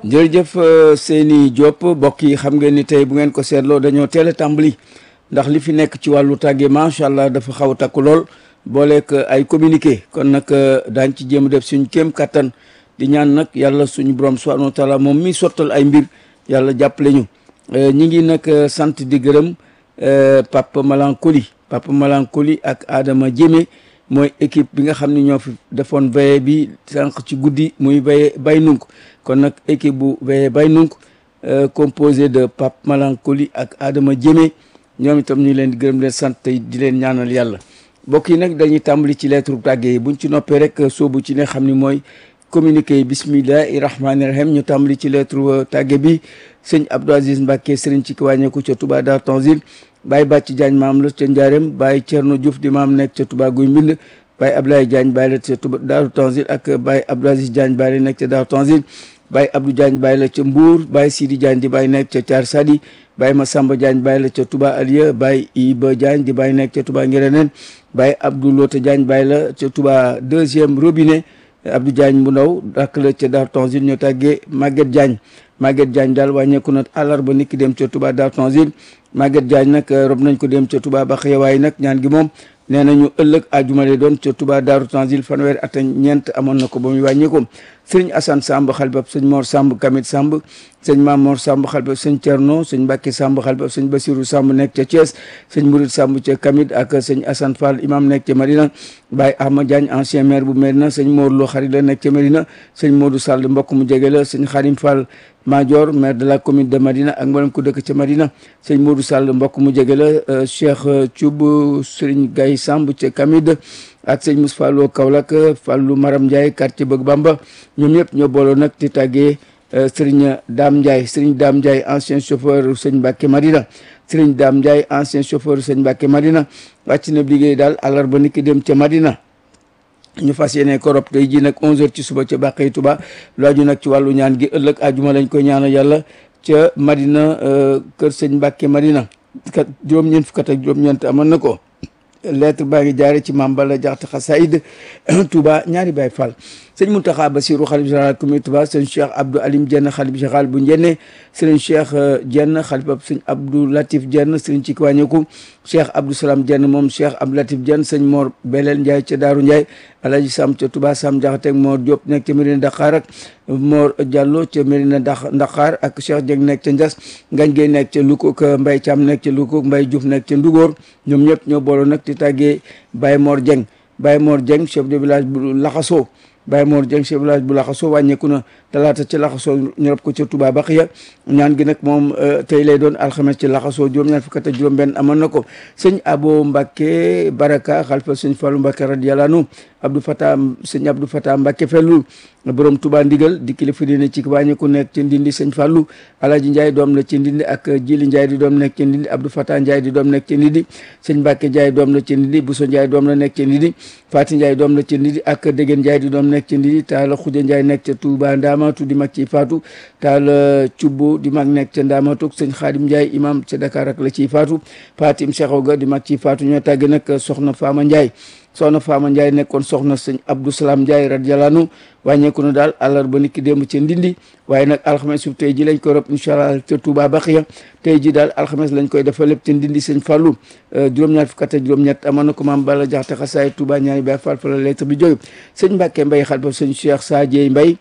jërëjëf Seyni Diop mbokk yi xam ngeen ni tey bu ngeen ko seetloo dañoo teel a tàmbali ndax li fi nekk ci wàllu tàgge macha allah dafa xaw a takku lool booleeg ay communiqué kon nag daañ ci jéem a def suñ kéem kattan di ñaan nag yàlla suñu borom subhanahu wa taala moom mi sottal ay mbir yàlla jàppale ñu ñi ngi nag sant di gërëm Papa Malankoli Papa Malankoli ak Adama Jémé mooy équipe bi nga xam ne ñoo fi defoon veillée bi sànq ci guddi muy veillée bay nunk kon nag équipe bu veillée bay nunk composé de Pape Malankoli ak Adama Jémé ñoom itam ñu leen di gërëm leen sant tey di leen ñaanal yàlla mbokk yi nag dañuy tàmbali ci lettre tàgge yi buñ ci noppee rek soobu ci ne xam ni mooy communiqué bismillahi rahmaani rahim ñu tàmbali ci lettre tàgge bi sëñ Abdou Aziz Mbacke sëriñ ci ki wàññeeku ca Touba Dar Tanzil Baye Bàcc Diagne maam la ca Njaareem Baye Thierno Diouf di maam nekk ca Touba Guy Mbind Baye Abdoulaye Diagne Baye la ca Touba Daaru Tanzil ak Baye Abdou Aziz Diagne Baye la nekk ca Daaru Tanzil Baye Abdou Diagne Baye la ca Mbour Baye Sidi Diagne di Baye nekk ca Thiar Sadi Baye Massamba Diagne Baye la ca Touba Aliya Baye Iba Diagne di Baye nekk ca Touba Ngereneen Baye Abdou Lota Diagne Baye la ca Touba deuxième robinet Abdou Diagne bu ndaw rakk la ca Daaru Tanzil ñoo tàggee Maguette Diagne Maguette Diagne daal wàññeeku na àllarba nit ki dem ca Touba Daaru Tanzil Maguette Diagne nag rob nañ ko dem ca Touba Baxiya waaye nag ñaan gi moom nee nañu ëllëg àjjuma lay doon ca Touba Daaru Tanzil fanweeri at ñeent amoon na ko ba muy wàññeeku sëriñ Assane Samb xalbab sëñ Mor Samb Kamit Samb sëñ Maam Mor Samb xalbab sëñ Thierno sëñ Mbacke Samb xalbab sëñ Basirou Samb nekk ca Thiès sëñ Mourid Samb ca Kamit ak sëñ Assane Fall imam nekk ca Madina Baye Ahmad Diagne ancien maire bu Medina sëñ Mor Lo xarit la nekk ca Medina sëñ Modou Sall mbokk mu jege la sëñ Xarim Fall Major maire de la commune de Madina ak mboolem ku dëkk ca Madina sëñ Modou Sall mbokk mu jege la Cheikh Thioub sëriñ Gaye Samb ca Kamid ak sëñ Moussa Fallo Kaolack Fallou Maram Ndiaye quartier Bëgg Bamba ñoom ñëpp ñoo booloo nag di tàggee sëriñ Dame Ndiaye sëriñ Dame Ndiaye ancien chauffeur sëñ Mbacke Madina sëriñ Dame Ndiaye ancien chauffeur sëñ Mbacke Madina wàcc na liggéey daal àllarba ni ki dem ca Madina ñu fas yéene ko rob tey ji nag 11h ci suba ca Bàqay Tuba lu aju nag ci wàllu ñaan gi ëllëg àjjuma lañ koy ñaanal yàlla ca Madina kër sëñ Mbacke Madina kat juróom-ñeent fukk ak juróom-ñeent amoon na ko lettre baa ngi jaare ci maam Balla Jaxate Xasaayid Touba ñaari Baay Fall sëñ Mountakha Bassirou xalif général communauté Touba sëñ Cheikh Abdou Alim Dieng xalif général bu Njenne sëriñ Cheikh Dieng xalifab sëñ Abdou Latif Dieng sëriñ ci kiwàññeeku Cheikh Abdou Salam Dieng moom Cheikh Abdou Latif Dieng sëñ Mor Belel Ndiaye ca Daaru Ndiaye Alaji Sam ca Touba Sam Jaxate ak Mor Diop nekk ca Mérina Dakar ak Mor Diallo ca Mérina Dakar ak Cheikh Dieng nekk ca Ndias Ngañ Gueye nekk ca Lukuk Mbaye Thiam nekk ca Lukuk Mbaye Diouf nekk ca Ndugóor ñoom ñëpp ñoo booloo nag di tàggee Baye Mor Dieng Baye Mor Dieng chef de village bu Laxaso Baye Mor Dieng chef de village bu Laxaso wàññeeku na talaata ci Laxaso ñu rob ko ca Touba Baxiya ñaan gi nag moom tey lay doon alxames ci Laxaso juróom-ñaar fukk ak juróom-benn amoon na ko sëñ Abo Mbacke Baraka xalifa sëñ Fallou Mbacke radiyallahu anhu Abdou Fatah sëñ Abdou Fatah Mbacke Fellu borom Touba ndigal di kilifa diine ci wàññeeku nekk ci Ndindi sëñ Fallou Alaji Ndiaye doom la ci Ndindi ak Jili Ndiaye di doom nekk ci Ndindi Abdou Fatah Ndiaye di doom nekk ci Ndindi sëñ Mbacke Ndiaye doom la ci Ndindi Bousso Ndiaye doom la nekk ci Ndindi Fati Ndiaye doom la ci Ndindi ak Degen Ndiaye di doom nekk ci Ndindi Taala Xuja Ndiaye nekk ca Touba Ndamatu di mag ci faatu Taala Cubbu di mag nekk ca Ndamatu sëñ Xaadim Ndiaye imam ca Dakar ak la ciy faatu Fatim Cheikh ga di mag ci faatu ñoo tàgg nag soxna Fama Ndiaye soxna Fama Ndiaye nekkoon soxna sëñ Abdou Salam Ndiaye radiyallahu anhu wàññeeku na daal àllarba niki démb ca Ndindi waaye nag alxames su tey ji lañ koy rob incha allah ca Touba Baxiya tey ji daal alxames lañ koy defal lépp ca Ndindi sëñ Fallou juróom-ñaar fukk ak juróom-ñett amoon na ko maam Balla Jaxate Xasaay Touba ñaari Baay Fall fa la lettre bi jóge sëñ Mbàkke Mbay xal ba sëñ Cheikh Sadie Mbay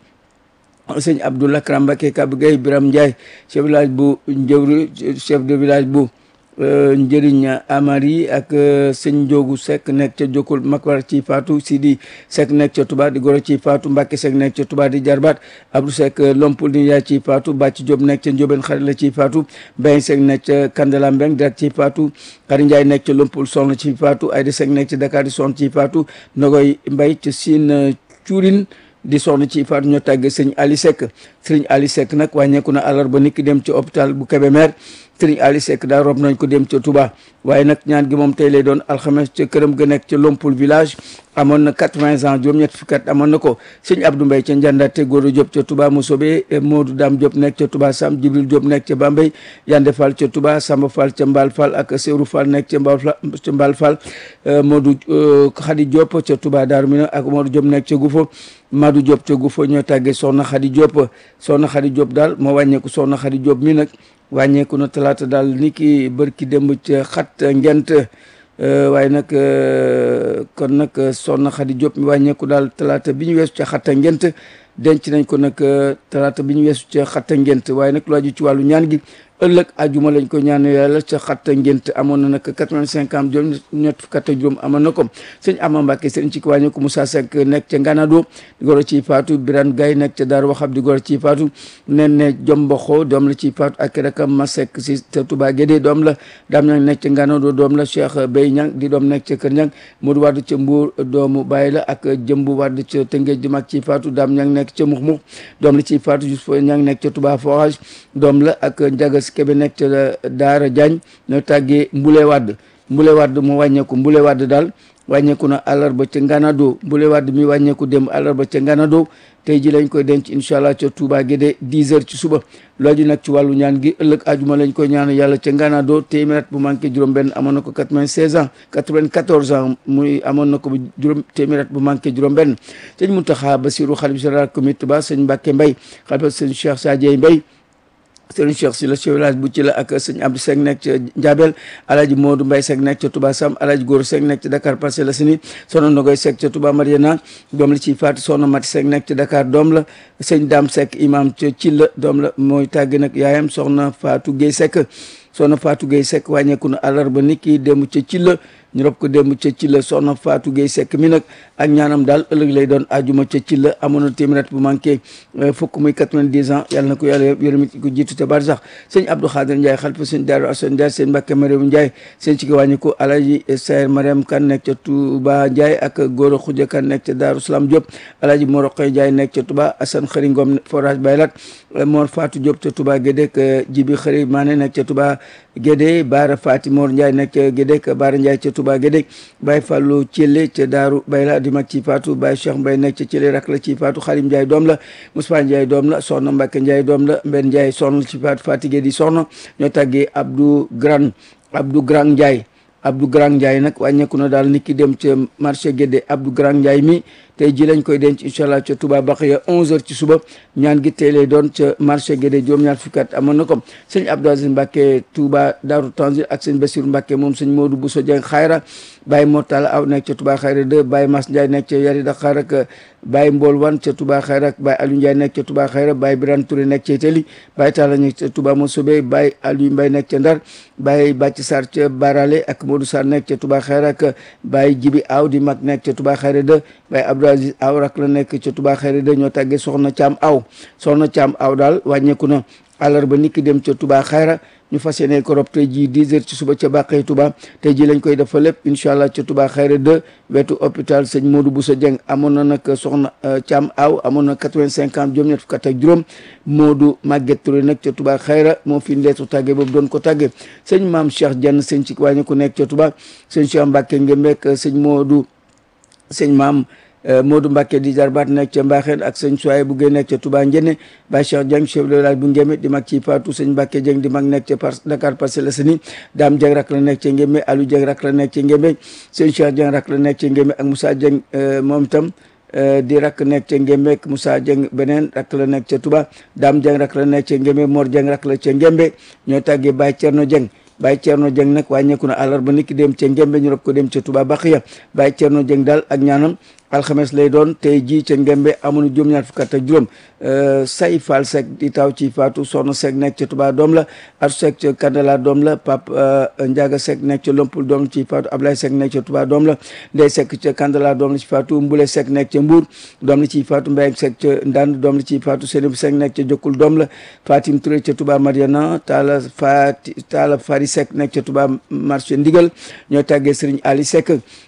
sëñ Abdoul Akram Mbàkke Kab Gay Biram Ndiaye chef de village bu Njëwri chef de village bu njëriñ amari ak sëñ Njoogu Seck nekk ca Jokkul Makwar ci Faatu Sidi Seck nekk ca Touba di goro ci Faatu Mbàkke Seck nekk ca Touba di jarbaat Abdou Seck Lompul di yaay ci Faatu Bàcc Jóob nekk ca Njóobeen xarit la ci Faatu Mbay Seck nekk ca Kandala Mbeng direct ci Faatu Xari Njaay nekk ca Lompul soxna ci Faatu Ayda Seck nekk ca Dakar di soxna ci Faatu Nogoy Mbay ca Siin Cuurin di soxna ci faatu ñoo tàgg sëñ Ali Seck sëñ Ali Seck nag wàññeeku na àllarba niki dem ci hôpital bu Kébémer Serigne Ali Seck daal rob nañ ko dem ca Touba waaye nag ñaan gi moom tey lay doon alxames ca këram ga nekk ca Lompul village amoon na quatre-vingts ans juróom-ñett fukki at amoon na ko sëñ Abdou Mbaye ca Ndiandate Goro Diop ca Touba Moussobe Modou Dame Diop nekk ca Touba Sam Jibril Diop nekk ca Bambey Yande Fall ca Touba Samba Fall ca Mbal Fall ak Seydou Fall nekk ca Mbal ca Mbal Fall Modou Khady Diop ca Touba Darou Mina ak Modou Diop nekk ca Goufo Madou Diop ca Goufo ñoo tàggee Soxna Khady Diop Soxna Khady Diop daal moo wàññeeku Soxna Khady Diop mi nag wàññeeku na talaata daal ni ki bërki démb ca xat ngent waaye nag kon nag Soxna Khady Diop mi wàññeeku daal talaata bi ñu weesu ca xatta ngent denc nañ ko nag talaata bi ñu weesu ca xatta ngent waaye nag lu aju ci wàllu ñaan gi ëllëg ajuma lañ ko ñaan yàlla ca xatta ngént amoon na nag quatre-vingt-cinq ans juróom ñett fukk ak juróom amoon na ko sëñ Ama Mbàkke sëriñ ci wàññi ko Moussa Seck nekk ca Nganado di goro ciy faatu Birane Gaye nekk ca Daaru Waxab di goro ciy faatu nen ne Jomboxo doom la ciy faatu ak rakam ma Seck si te Touba Guédé doom la daam ñang nekk ca Nganado doom la Cheikh Bey Ñang di doom nekk ca Kër Ñang Modou Wade ca Mbuur doomu Baye la ak Jëmbu Wade ca Tëngéej di mag ciy faatu daam ñang nekk ca Mux Mux doom la ciy faatu Youssouf Ñang nekk ca Touba Forage doom la ak Njaga Kebe nekk ca Daara Diagne ñoo tàggee Mbule Wadd Mbule Wadd mu wàññeeku Mbule Wadd daal wàññeeku na àllarba ca Nganado Mbule Wadd mi wàññeeku dem àllarba ca Nganado tey ji lañ koy denc incha allah ca Touba Guédé 10 heures ci suba looju nag ci wàllu ñaan gi ëllëg ajuma lañ koy ñaan yàlla ca Nganado téeméer at bu manqué juróom-benn amoon na ko 96 ans 94 ans muy amoon na ko bu juróom téeméer at bu manqué juróom-benn sëñ Mountakha Bassirou xalif général comité ba sëñ Mbacke Mbaye xalifa sëñ Cheikh Sadieye Mbaye sëriñ Cheikh si la chef village bu ci la ak sëñ Abdou Seck nekk ca Ndiabel alaaji Modou Mbaye Seck nekk ca Touba Sam alaaji Góor Seck nekk ca Dakar Parcelles Assainies soxna Nogoy Seck ca Touba Mariana doom la ciy faatu soxna Mati Seck nekk ca Dakar doom la sëñ Dame Seck imam ca Cilla doom la mooy tàgg nag yaayam soxna Fatou Gueye Seck soxna Fatou Gueye Seck wàññeeku na àllarba nit ki dem ca Cilla ñu rob ko démb ca ci la soxna Fatou Gueye Seck mi nag ak ñaanam daal ëllëg lay doon ajuma ca ci la amoon na téeméer bu manqué fukk muy quatre-vingt-dix ans yàlla na ko yàlla yërëm ko jiitu ca bar sax sëñ Abdou Khadir Ndiaye xalifa sëñ Daaru Asan Ndiaye sëñ Mbàkke Mariam Ndiaye sëñ ci ki wàññi ko Alaji Sayer Mariam Kan nekk ca Touba Ndiaye ak Goro Xuja Kan nekk ca Daaru Salaam Diop Alaji Moroqe Ndiaye nekk ca Touba Assane Xëri Ngom forage Baylat Mor Fatou Diop ca Touba Gédé ak Jibi Xëri Mané nekk ca Touba Gédé Baara Fati Mor Ndiaye nekk ca Gédé ak Baara Ndiaye ca Touba Gédé Baye Fallou Thielé ca Daaru Bayla di mag ci Fatou Baye Cheikh Mbaye nekk ca Thielé rak la ci Fatou Xalim Ndiaye doom la Moussa Ndiaye doom la Soxna Mbacke Ndiaye doom la Mbenn Ndiaye soxna la ci Fatou Fatigé di soxna ñoo tàggee Abdou Gran Abdou Gran Ndiaye Abdou Grand Ndiaye nag wàññeeku na daal nit ki dem ca marché Guédé Abdou Grand Ndiaye mi tey ji lañ koy denc incha allah ca Touba Baxiya 11h ci suba ñaan gi tey lay doon ca marché Guédé juróom-ñaar fukki at amoon na ko sëñ Abdou Aziz Mbacke Touba Darou Tanzil ak sëñ Bassirou Mbacke moom sëñ Modou Bousso Dieng Xayra Baye Mortala Aw nekk ca Touba Xayra 2 Baye Mas Ndiaye nekk ca Yari Dakar ak Baye Mbol Wan ca Touba Xayra ak Baye Aliou Ndiaye nekk ca Touba Xayra Baye Birane Touré nekk ca Itali Baye Talla nekk ca Touba Mosobe Baye Aliou Mbaye nekk ca Ndar Baye Bàcc Sarr ca Barale ak Modou Sarr nekk ca Touba Xayra ak Baye Jibi Aw di mag nekk ca Touba Xayra 2 Baye Abdou Aziz Aw rak la nekk ca Touba Xayra 2 ñoo tàggee soxna Caam Aw soxna Caam Aw daal wàññeeku na àllarba niki dem ca Touba Xayra ñu fas yéene ko rob tey jii 10 heures ci suba ca Bàqee Touba tey jii lañ koy defa lépp incha allah ca Touba Xayra 2 wetu hôpital sëñ Modou Bousso Dieng amoon na nag soxna Thiam Aw amoon na 85 ans juróom ñett fukk ak juróom Modou Maguette Touré nag ca Touba Xayra moo fi ndeetu tàgge boobu doon ko tàgge sëñ Maam Cheikh Dieng sëñ ci wàññi ku nekk ca Touba sëñ Cheikh Mbacke Ngembek sëñ Modou sëñ Maam Modou Mbacke di jarbaat nekk ca Mbaxeen ak sëñ Soye bu Guèye nekk ca Touba Njenne Baye Cheikh Dieng chef de village bu Ngémé di mag ci Fatou sëñ Mbacke Dieng di mag nekk ca Dakar Parcelles Assainies Dame Dieng rak la nekk ca Ngémé Aliou Dieng rak la nekk ca Ngémé sëñ Cheikh Dieng rak la nekk ca Ngémé ak Moussa Dieng moom itam di rak nekk ca Ngémé ak Moussa Dieng beneen rak la nekk ca Touba Dame Dieng rak la nekk ca Ngémé Mor Dieng rak la ca Ngémé ñoo tàggee Baye Thierno Dieng Baye Thierno Dieng nag wàññeeku na àllarba niki dem ca Ngémbe ñu rob ko dem ca Touba Baxiya Baye Thierno Dieng daal ak ñaanam alxames lay doon tey jii ca Ngembe amuñu juróom-ñaar fukk ak juróom say Fall Seck di taw ci Fatou Soxna Seck nekk ca Touba doom la Atou Seck ca Kandala doom la Pape Ndiaga Seck nekk ca Lompul doom la ci Fatou Ablaye Seck nekk ca Touba doom la Ndeye Seck ca Kandala doom la ci Fatou Mbule Seck nekk ca Mbour doom la ci Fatou Mbaye Seck ca Ndand doom la ci Fatou Seynabou Seck nekk ca Jokkul doom la Fatim Touré ca Touba Mariana Talla Fati Talla Fari Seck nekk ca Touba marché Ndigal ñoo tàggee Serigne Ali Seck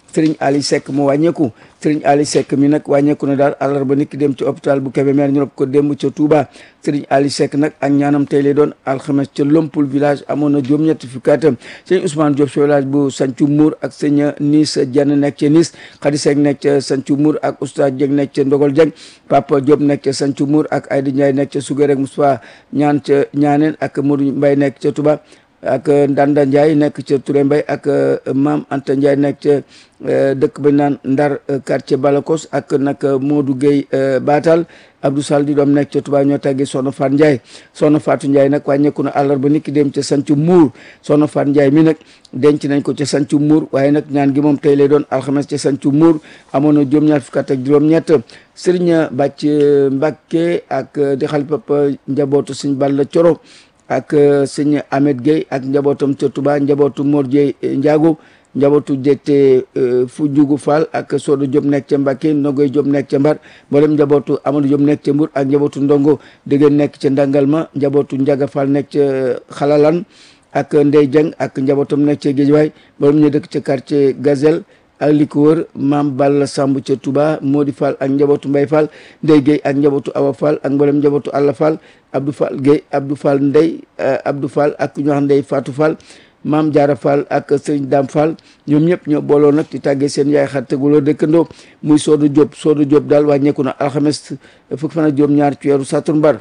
sëriñ Ali Seck mu wàññeeku sëriñ Ali Seck mi nag wàññeeku na daal àllarba nit ki dem ci hôpital bu Kébémer ñu rob ko démb ca Touba sëriñ Ali Seck nag ak ñaanam tey lay doon alxames ca Lompul village amoon na juróom-ñetti fukki atam sëñ Ousmane Diop ci village bu Sancu Mour ak sëñ Nis Dieng nekk ca Nis Khady Seck nekk ca Sancu Mour ak Oustaz Dieng nekk ca Ndogol Dieng Papa Diop nekk ca Sancu Mour ak Aïda Ndiaye nekk ca Sugar ak Moustapha ñaan ca ñaaneen ak Modou Mbaye nekk ca Touba ak Ndanda Ndiaye nekk ca Touré Mbaye ak Maam Anta Ndiaye nekk ca dëkk ba naan Ndar quartier Balakos ak nag Modou Gueye Batal Abdou Sall di doom nekk ca Touba ñoo tàggee Soxna Faat Ndiaye Soxna Faatu Ndiaye nag wàññeeku na àllarba nit ki dem ca Sancu Muur Soxna Faat Ndiaye mi nag denc nañ ko ca Sancu Muur waaye nag ñaan gi moom tey lay doon alxames ca Sancu Muur amoon na juróom-ñaar fukk ak juróom-ñett Sëriñ Bàcc Mbàkke ak di xalifa njabootu Sëñ Balla Coro ak sëñ Ahmed Gueye ak njabootam ca Touba njabootu Mor Dieye Ndiago njabootu jette fu Njugu Fall ak Sodo Diop nekk ca Mbacke Nogoy Diop nekk ca Mbar mboolem njabootu Amadou Diop nekk ca Mbour ak njabootu Ndongo Dégeen nekk ca Ndangalma njabootu Ndiaga Fall nekk ca Xalalan ak Ndey Dieng ak njabootam nekk ca Géejawaay mboolem ñu dëkk ca quartier Gazelle ak li ko wër maam Balla Samb ca Touba Modi Fall ak njabootu Mbay Fall Ndey Gueye ak njabootu Awa Fall ak mboolem njabootu Alla Fall Abdou Fall Gueye Abdou Fall Ndey Abdou Fall ak ñu wax Ndey Fatou Fall maam Jaara Fall ak sëriñ Dam Fall ñoom ñëpp ñoo booloo nag di tàggee seen yaay xar teguloo dëkkandoo muy Soodu Diop Soodu Diop daal wàññeeku na alxames fukki fan ak juróom ñaar ci weeru satumbar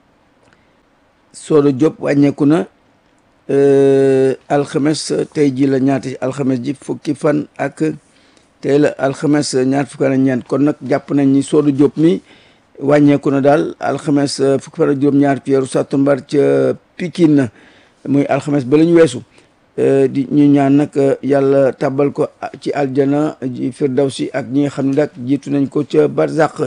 Soodu Diop wàññeeku na alxames tey ji la ñaati alxames ji fukki fan ak tey la alxames ñaar fukki fan ak ñeent kon nag jàpp nañ ni Soodu Diop mi wàññeeku na daal alxames fukki fan ak juróom ñaar ci weeru satumbar ca Pikine muy alxames ba la ñu weesu di ñu ñaan nag yàlla tabal ko ci aljana ji firdawsi ak ñi nga xam ne nag jiitu nañ ko ca barzaq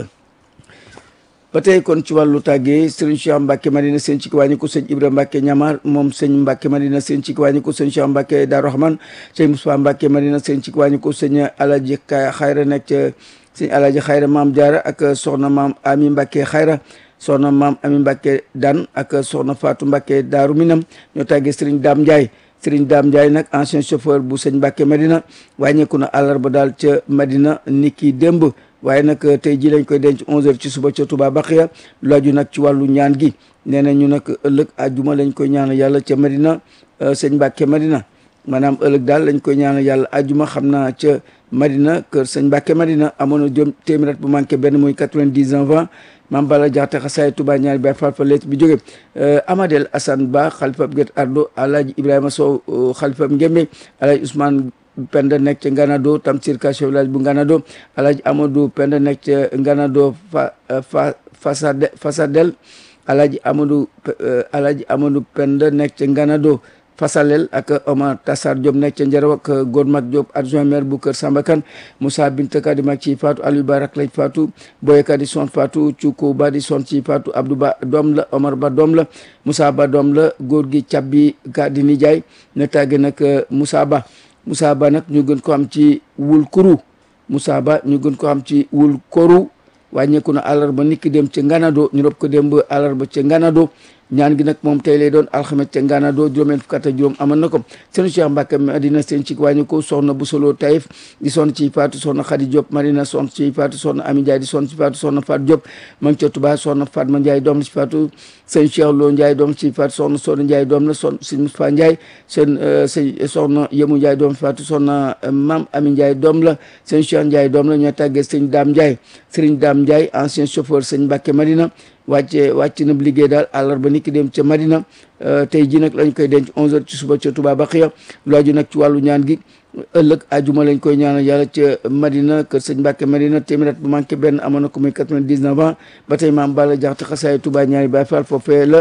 ba tey kon ci wàllu tàggee sëriñ Cheikh Mbacke Madina sëñ ci wàññi ko sëñ Ibra Mbacke Ñamar moom sëñ Mbacke Madina sëñ ci wàññi ko sëñ Cheikh Mbacke Daaru Rahman sëñ Moussa Mbacke Madina sëñ ci wàññi ko sëñ Alaji Xayra nekk ca sëñ Alaji Xayra maam Jaara ak soxna maam Ami Mbacke Xayra soxna maam Ami Mbacke Dan ak soxna Fatou Mbacke Daaru Minam ñoo tàggee sëriñ Dame Ndiaye sëriñ Dame Ndiaye nag ancien chauffeur bu sëñ Mbacke Madina wàññeeku na àllarba daal ca Madina niki démb waaye nag tey ji lañ koy denc 11h ci suba ca Touba Baxiya laaju nag ci wàllu ñaan gi nee na ñu nag ëllëg àjjuma lañ koy ñaanal yàlla ca Madina sëñ Mbacke Madina maanaam ëllëg daal lañ koy ñaanal yàlla àjjuma xam naa ca Madina kër sëñ Mbacke Madina amoon na jom téeméer bu manqué benn muy 90 ans maam Bala Jaxate xasaay Touba ñaari bay fal fa leet bi jóge Amadel Assane Ba xalifab Guet Ardo Alaaji Ibrahima Sow xalifab Ngémbe Alaaji Ousmane Penda nekk ca Nganado Tamsir Ka chef village bu Nganado Alaaji Amadou Penda nekk ca Nganado fa fa Fasade Fasadel Alaaji Amadou Alaaji Amadou Penda nekk ca Nganado Fasalel ak Omar Tassar Diop nekk ca Njaraw ak Godmat Diop adjoint maire bu Kër Sambakan Moussa Binta Ka di mag ci Fatou Aliou Barak lay Fatou Boye Ka di son Fatou Cuko Ba di son ci Fatou Abdou Ba doom la Omar Ba doom la Moussa Ba doom la góor gi Cabbi Ka di nijaay na tàgge nag Moussa Ba Moussa Ba nag ñu gën ko am ci wul kuru Moussa Ba ñu gën ko am ci wul koru wàññeeku na àllarba nit ki dem ca Nganado ñu rob ko dem ba àllarba ca Nganado ñaan gi nag moom tey lay doon alxames ca Nganado juróomeen fukk ak juróom amoon na ko sëñ Cheikh Mbacke Madina seen ci wàññi ko soxna bu solo Taïf di sonn ci Fatou soxna Khady Diop Marina sonn ci Fatou soxna Ami Ndiaye di sonn ci Fatou soxna Fatou Diop ma ngi ca Touba soxna Fatma Ndiaye doom la ci Fatou sëñ Cheikh Lo Ndiaye doom ci Fatou soxna Soxna Ndiaye doom la son sëñ Moustapha Ndiaye seen sëñ soxna Yemu Ndiaye doom ci Fatou soxna Mam Ami Ndiaye doom la sëñ Cheikh Ndiaye doom la ñoo tàggee sëñ Dame Ndiaye sëriñ Dame Ndiaye ancien chauffeur sëñ Mbacke Madina wàcce wàcc na liggéey daal àllarba nit ki dem ca Madina tey ji nag lañ koy denc 11h ci suba ca Touba Baxiya laaju nag ci wàllu ñaan gi ëllëg ajuma lañ koy ñaanal yàlla ca Madina kër sëñ Mbacke Madina téeméer bu manqué benn amoon na ko muy 99 ans ba tey maam Balla Jaxate xasaay Touba ñaari Baay Faal foofee la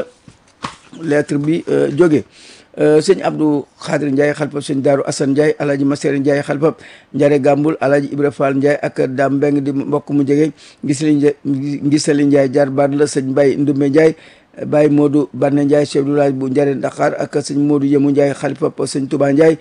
lettre bi jóge sëñ Abdou Khadir Ndiaye xalifab sëñ Daaru Assane Ndiaye alaaji Masere Ndiaye xalifab Njare Gambul alaaji Ibra Fall Ndiaye ak Dam Mbeng di mbokk mu jege ngisali ngisali Ndiaye jaar baat la sëñ Baye Ndumbe Ndiaye Baye Modou Banne Ndiaye chef du village bu Njare Dakar ak sëñ Modou Yemu Ndiaye xalifab sëñ Touba Ndiaye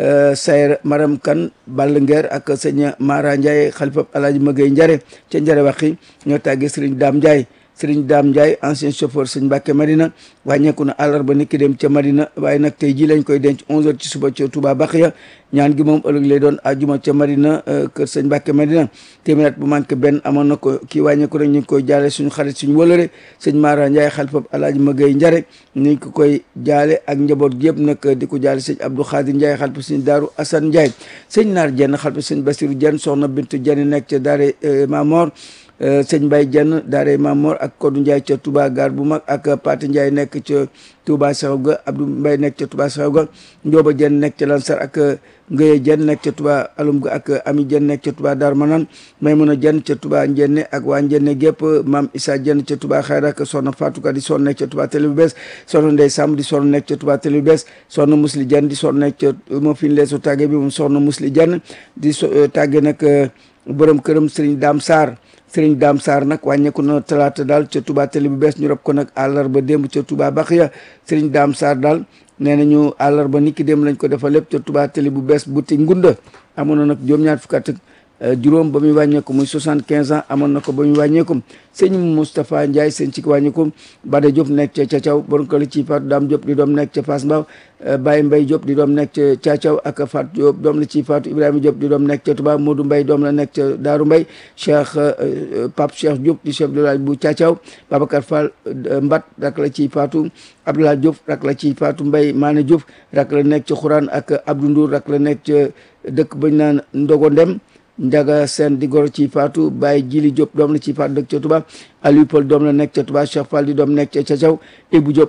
Sayer Maram Kan Ball Nguer ak sëñ Mara Ndiaye xalifab alaaji Magay Njare ca Njare waxi ñoo tàggee sëriñ Dam Ndiaye sëriñ Daam Ndiaye ancien chauffeur sëñ Mbàkke Madina wàññeeku na àllarba niki dem ca Madina waaye nag tey ji lañ koy denc 11h ci suba ca Touba Baxiya ñaan gi moom ëllëg lay doon ajuma ca Madina kër sëñ Mbàkke Madina téeméer at bu manqué benn amoon na ko kii wàññeeku rek ñu ngi koy jaale suñu xarit suñu wëlëre sëñ Mara Ndiaye xalifab Alaaji Magay Njare ñu ngi ko koy jaale ak njaboot gi yëpp nag di ko jaale sëñ Abdou Khadir Ndiaye xalifab sëñ Daaru Assane Ndiaye sëñ Naar Jenn xalifab sëñ Basiru Jenn soxna Bintu Jenn nekk ca daare Mamor sëñ Mbaye Jenn daare Mamor ak Kodou Ndiaye ca Touba gaar bu mag ak Pate Ndiaye nekk ca Touba Saxaw ga Abdou Mbaye nekk ca Touba Saxaw ga Ndioba Jenn nekk ca Lansar ak Ngëye Jenn nekk ca Touba Alum ga ak Ami Jenn nekk ca Touba Dar Manan Maymuna Jenn ca Touba Njenne ak waa Njenne gépp Maam Issa Jenn ca Touba Xayra ak Soxna Fatou Ka di sonn nekk ca Touba Télé bu bees Soxna Ndey Samb di sonn nekk ca Touba Télé bu bees Soxna Musli Jenn di sonn nekk ca moo fi leesu tàgge bi moom Soxna Musli Jenn di tàgge nag borom këram Serigne Dame Sarr Serigne Dame Sarr nag wàññeeku na talaata daal ca Touba Télé bu bees ñu rob ko nag àllarba démb ca Touba Baxiya Serigne Dame Sarr daal nee nañu àllarba niki démb lañ ko defal lépp ca Touba Télé bu bees bu ti ngunda amoon na nag juróom-ñaar fukk ak juróom ba muy wàññeeku muy soixante quinze ans amoon na ko ba muy wàññeeku sëñ Moustapha Ndiaye sëñ ci wàññeeku Bada Diop nekk ca Cacaw borom ko la ci Fatou Dame Diop di doom nekk ca Fass Mbaw Baye Mbaye Diop di doom nekk ca Cacaw ak Fatou Diop doom la ci Fatou Ibrahima Diop di doom nekk ca Touba Modou Mbaye doom la nekk ca Daaru Mbaye Cheikh Pape Cheikh Diop di chef de village bu Cacaw Babacar Fall Mbat rak la ci Fatou Abdoulaye Diop rak la ci Fatou Mbaye Mané Diouf rak la nekk ca Xuraan ak Abdou Ndour rak la nekk ca dëkk bañ naan Ndogo Ndem Njaga Seen di goro ci Faatu Baye Jili Diop doom la ci Faatu dëkk ca Touba Aliou Paul doom la nekk ca Touba Cheikh Fall di doom nekk ca Cacaw Ibou Diop